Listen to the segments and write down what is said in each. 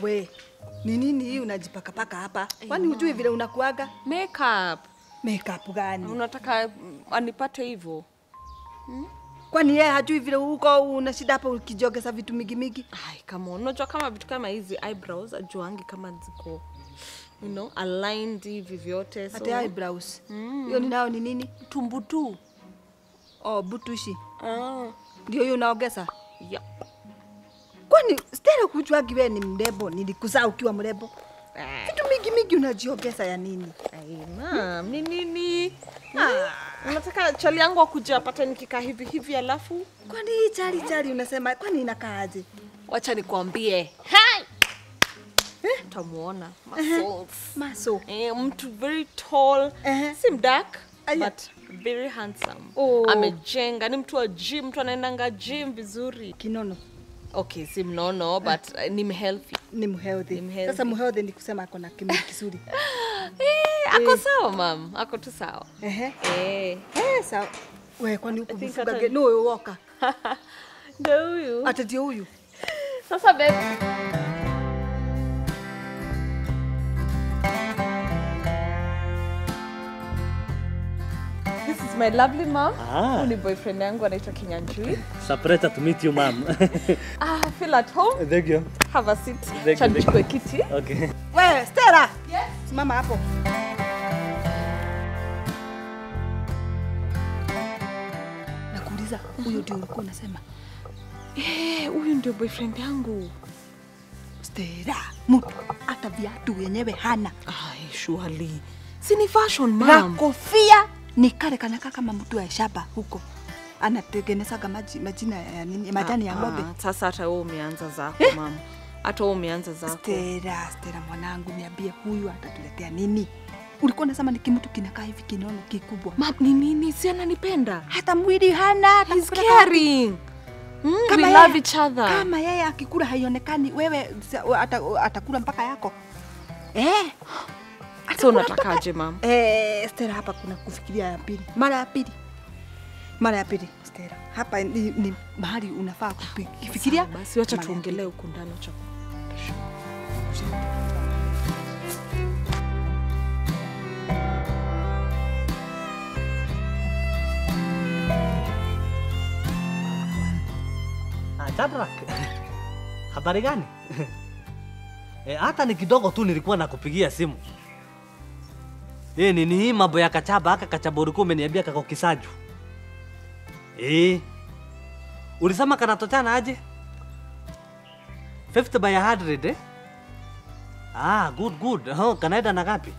We, ni nini hii unajipakapaka hapa? Kwani hujui vile unakuaga? Makeup. Makeup gani? Unataka mm, anipate hivyo? Kwani yeye hajui vile uko una shida hapa ukijogeza vitu mingi mingi? Ai, come on. Unajua kama vitu kama hizi eyebrows ajuangi kama ziko you know, aligned hivi vyote. So, Hata eyebrows. Hiyo ni nayo ni nini? tumbu tu. Oh, butushi. Ah. Ndio hiyo unaogeza? Yeah. Kwani Stella kujuagi wewe ni mrembo? Nilikuzaa ukiwa mrembo. Ah. Vitu mingi mingi unajiogeza ya nini? Ai, mam, ni nini? Ah, unataka chali yangu akuja apate nikikaa hivi hivi alafu Kwani hii chali chali unasema kwani inakaaje? wacha nikwambie. Hai! Eh, utamuona muscles. Maso. Eh, mtu very tall, Ehe. si mdark Aya. but very handsome. Oh. Amejenga, ni mtu wa gym, mtu anaendanga gym vizuri. Kinono. Okay, si mnono but uh, ni mhealthy. Ni mhealthy. Ni mhealthy. Sasa mhealthy ni kusema ako na kimwili kizuri. Eh, ako sawa mam, ako tu sawa. Ehe. Eh. Eh, sawa. We kwani huku I think mfuga hata- ge- no woka. Ndio huyu. Ata ndio huyu. Sasa babe. This is my lovely mom. Ah. Huyu ni boyfriend yangu anaitwa Kinyanjui. Surprised to meet you, ma'am. Ah, feel at home. Thank you. Have a seat. you, Cha thank you. nichukue kiti. Okay. We, Stella. Yes. Simama hapo. Nakuuliza, huyo ndio ulikuwa unasema? Eh, huyu ndio boyfriend yangu. Stella, mtu hata viatu wenyewe hana. Ai, surely. Si ni fashion Na mom. kofia ni kale kanaka kama mtu wa shamba huko. Anatengenezaga maji, majina ya nini, majani ya ng'ombe. Ah, Sasa hata wewe umeanza zako mama. Hata wewe umeanza zako. Stella, Stella mwanangu, niambie huyu atatuletea nini? Ulikuwa unasema ni kimtu kinakaa hivi kinono kikubwa, Mam, ni nini? Si ananipenda. hata mwili hana. He's atakupeleka caring. Mm, Kama we yeye- love each other. Kama yeye akikula haionekani, wewe sa- ata- atakula mpaka yako eh. So Atakula unatakaje mam? mpaka- Eh, Stella, hapa kuna kufikiria ya pili, mara ya pili, mara ya pili. Stella, hapa ni, ni mahali unafaa kufikiria. Sawa, Basi wacha mara ya tuongelee huku ndani wacha. Ah, Shadrack. Habari gani? Eh, hata ni kidogo tu nilikuwa nakupigia simu. Eh, nini hii mambo ya kachaba aka kachaba ulikuwa umeniambia kako kisaju. Eh. Ulisema kanatochana aje? 50 by 100 eh? Ah, good good. Oh, kanaenda na ngapi?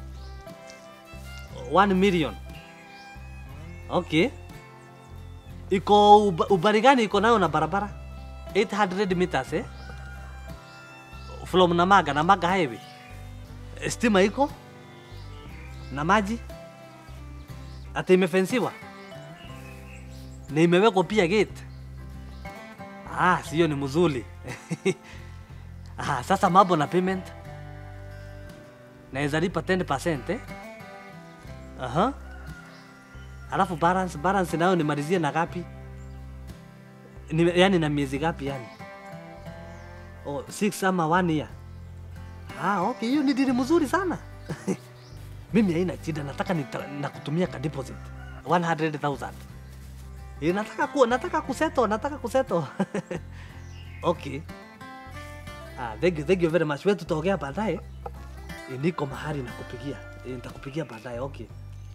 1 million. Okay. Iko uba- ubari gani iko nayo na barabara? 800 meters eh? From Namaga, Namaga highway. Eh, Stima iko na maji, ati imefensiwa na imewekwa pia gate. Ah, sio ni mzuri. ah, sasa mambo na payment naweza lipa 10% eh? Aha. Alafu balance balance nayo nimalizie na gapi? Ni, yani na miezi gapi yani? Oh, six ama one year. Ah, okay, hiyo ni dili mzuri sana. Mimi haina shida, nataka nita, nakutumia ka deposit 100,000. Eh, nataka ku, nataka kuseto, nataka kuseto. okay. Ah, thank you, thank you very much. Wewe tutaongea baadaye. Eh, niko mahali nakupigia. Eh, nitakupigia baadaye. Okay.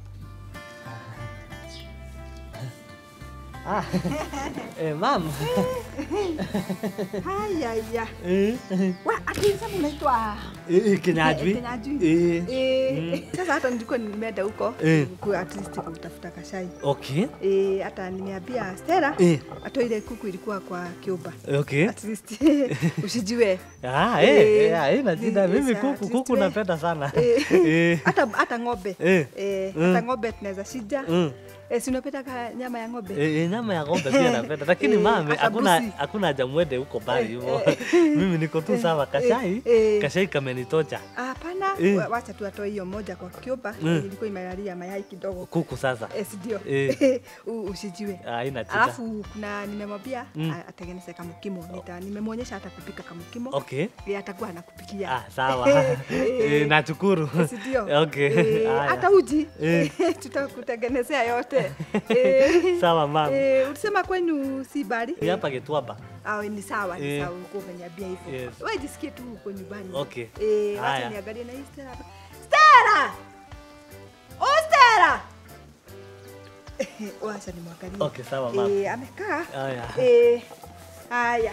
Ah. eh, mam. Haya ya. Eh, Wa, ati sasa unaitwa eh, Kinyajui. Kinyajui. Eh. Eh, sasa hata nilikuwa nimeenda huko Eh. ku at least kutafuta kashai. Okay. Eh, hata nimeambia Stella Eh. hata ile kuku ilikuwa kwa kiuba. Okay. At least usijiwe. Ah, Eh, eh, eh, haina ni- shida. Mimi yes, kuku at least kuku we- napenda sana. Eh, Eh. hata hata ng'ombe. Eh. Eh, Mm. hata ng'ombe tunaweza shija. Mm. Eh, si unapenda ka nyama ya ng'ombe? Eh, eh, nyama ya ng'ombe pia napenda lakini Eh, mame hata hakuna mbuzi. hakuna haja mwende huko mbali hivyo. Eh, Mimi niko tu sawa kashai. eh. Kashai kamenitocha. Hapana, Eh. wa- wacha tu atoe hiyo moja kwa kiumba Mm. ilikuwa imelalia mayai kidogo kuku sasa Eh, si ndio? Eh. U- usijiwe haina tita alafu kuna nimemwambia Mm. a- atengeneze kamukimo nita nimemwonyesha hata kupika kamukimo okay Yeye atakuwa anakupikia ah, sawa eh, nashukuru Si ndio? okay Eh, haya. hata uji Eh. tutakutengenezea yote Eh, sawa mam eh, ulisema kwenyu si bari ni hapa Gitwamba Awe, ni sawa ni Eh. sawa ulikuwa umeniambia hivyo Yes. wewe jisikie tu uko nyumbani Okay. eh, Haya. wacha niangalie na hii Stella hapa. Stella oh Stella wacha nimwangalie Okay, sawa, ma'am. eh, amekaa Haya. eh, haya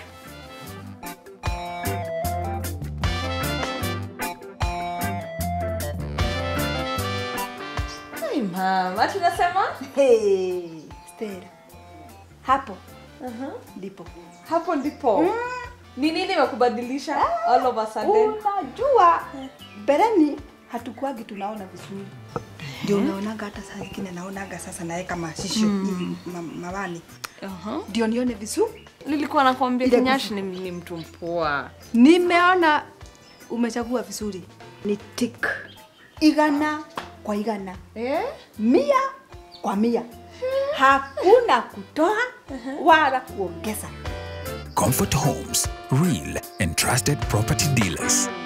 Hey, mama, tunasema hey, Stella hapo ndipo hapo ndipo ni nini imekubadilisha all of a sudden? unajua mbeleni hatukuagi tunaona vizuri ndio unaonaga hata saa zingine naonaga sasa naweka mashisho mm. ma, mawani Uh-huh. ndio nione vizuri nilikuwa nakwambia Ile kinyashi ni, ni mtu mpoa nimeona umechagua vizuri ni tik igana kwa igana eh? mia kwa mia hakuna kutoa wala kuongeza Comfort Homes, real and trusted property dealers.